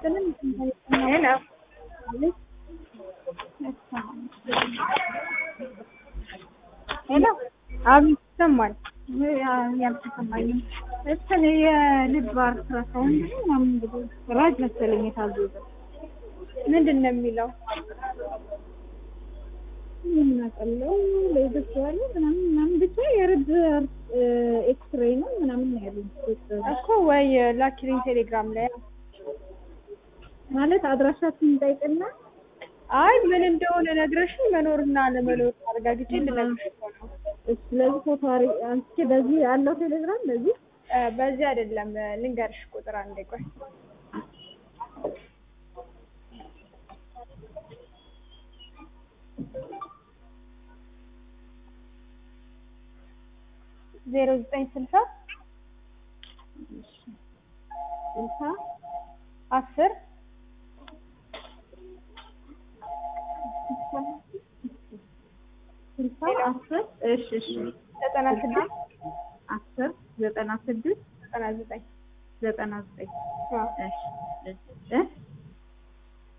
ይስጥልን። ሄሎ ሄሎ አቤት ይሰማል። ያልተሰማኝም እንትን የልብ አልትራሳውንድ ነው ምናምን እንግዲህ ራጅ መሰለኝ የታዘዘ ምንድን ነው የሚለው? የምናቀለው ለይዘት ያለ ምናምን ምናምን ብቻ የልብ ኤክስሬይ ነው ምናምን ነው ያሉኝ እኮ ወይ ላኪልኝ ቴሌግራም ላይ። ማለት አድራሻችን እንጠይቅና አይ ምን እንደሆነ ነግረሽኝ መኖርና ለመኖር አረጋግጬ ልነግርሽ እኮ ነው። ስለዚህ ፎቶ አሪ- አንስቼ በዚህ ያለው ቴሌግራም በዚህ እ በዚህ አይደለም ልንገርሽ ቁጥር አንዴ ቆይ ዜሮ ዘጠኝ ስልሳ ስልሳ አስር ስልሳ አስር እሺ እሺ ዘጠና ስድስት አስር ዘጠና ስድስት ዘጠና ዘጠኝ ዘጠና ዘጠኝ አዎ። እሺ እሺ እ